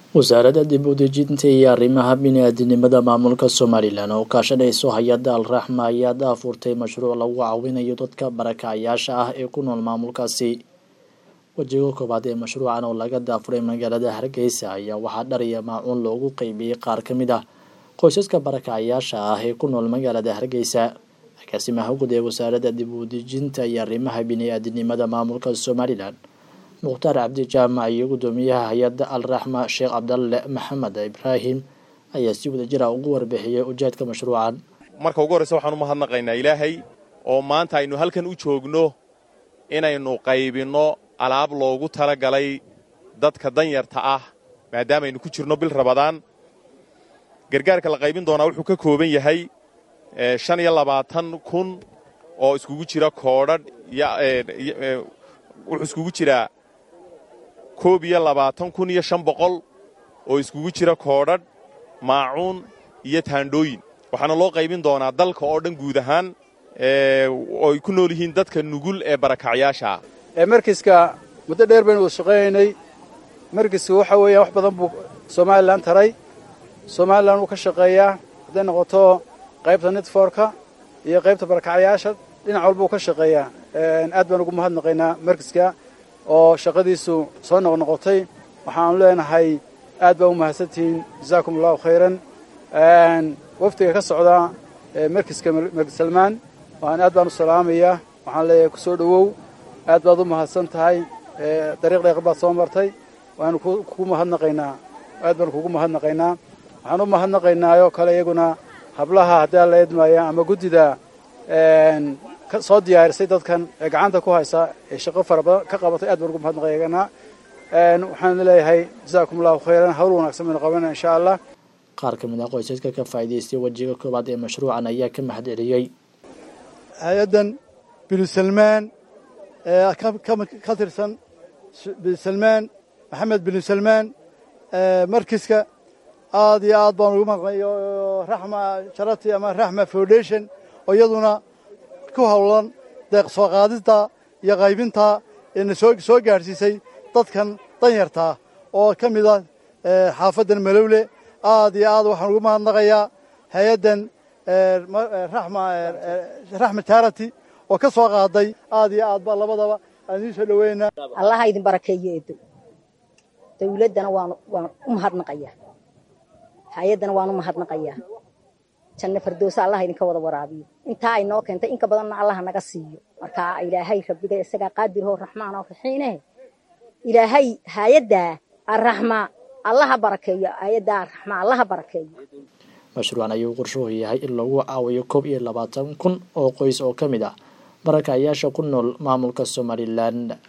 wasaaradda dib u dejinta iyo arrimaha bini-aadinimada maamulka somalilan oo kaashanayso hay-adda alraxma ayaa daafurtay mashruuc lagu caawinayo dadka barakacayaasha ah ee ku nool maamulkaasi wejiga koowaad ee mashruucan oo laga daafuray magaalada hargeysa ayaa waxaa dhar iyo maacuun loogu qeybiyey qaar ka mid ah qoysaska barakacayaasha ah ee ku nool magaalada hargeysa agaasimaha guud ee wasaaradda dib u dejinta iyo arrimaha bini-aadinimada maamulka somalilan mukhtaar cabdi jaamac iyo guddoomiyaha hay-adda alraxma sheekh cabdalle maxamed ibraahim ayaa si wada jira ugu warbixiyey ujeedka mashruucan marka ugu horreysa waxaan u mahadnaqaynaa ilaahay oo maanta aynu halkan u joogno inaynu qaybinno alaab loogu tala galay dadka danyarta ah maadaamaynu ku jirno bil rabadaan gargaarka la qaybin doonaa wuxuu ka kooban yahay shan iyo labaatan kun oo iskugu jira koodhadh wuxuu iskugu jiraa koob iyo labaatan kun iyo shan boqol oo iskugu jira koodhadh maacuun iyo taandhooyin waxaana loo qaybin doonaa dalka oo dhan guud ahaan oo ay ku nool yihiin dadka nugul ee barakacyaasha ah markiska muddo dheer baynu wada shaqaynaynay markiska waxa weeyaan wax badan buu somalilan taray somalilan wuu ka shaqeeyaa hadday noqoto qaybta netforka iyo qaybta barakacyaasha dhinac walba uu ka shaqeeyaa aad baan ugu mahadnaqaynaa markiska oo shaqadiisu soo noqnoqotay waxaanu leenahay aad baa u mahadsantihiin jazaakum allahu khayran wafdiga ka socda markiska markis salmaan waan aad baan u salaamayaa waxaan leeyahay ku soo dhowow aad baad u mahadsan tahay dariiq dheeq baad soo martay waanu kugu mahadnaqaynaa aad baanu kugu mahadnaqaynaa waxaan u mahadnaqaynaayoo kale iyaguna hablaha haddii alla eedmaaya ama guddida soo diyaarisay dadkan ee gacanta ku haysa ee shaqo fara badan ka qabatay aad baan ugu mahadnaqaynaa waxaan leeyahay jazaakum allahu khayran hawl wanaagsan baynu qabanaa insha allah qaar ka mid ah qoysaska ka faa'iidaystay wejiga koowaad ee mashruucan ayaa ka mahad celiyey hay-addan binu salmaan ee ka tirsan binu salmaan maxamed binu salmaan markiska aad iyo aad baan ugu mahadnaqayo raxma charity ama raxma foundation oo iyaduna ku howlan deeq soo qaadidta iyo qaybinta eena soo gaadhsiisay dadkan danyartaa oo ka mid ah xaafaddan malowle aad iyo aad waxaan ugu mahadnaqayaa hay-addan raxma charity oo ka soo qaaday aad iyo aad ba labadaba aan idiin soo dhoweynaa allaha idin barakeeyo eedo dawladdana waan waan u mahadnaqayaa hay-addana waan u mahadnaqayaa janno fardoosa allaha idinka wada waraabiyo intaa ay noo keentay inka badanna allaha naga siiyo markaa ilaahay rabbiga isagaa qaadirho raxmaan oo raxiine ilaahay hay-addaa arraxma allaha barakeeyo hay-addaa arraxma allaha barakeeyo mashruucan ayuu qorshuhu yahay in lagu caawiyo koob iyo labaatan kun oo qoys oo ka mid ah barakacayaasha ku nool maamulka somalilan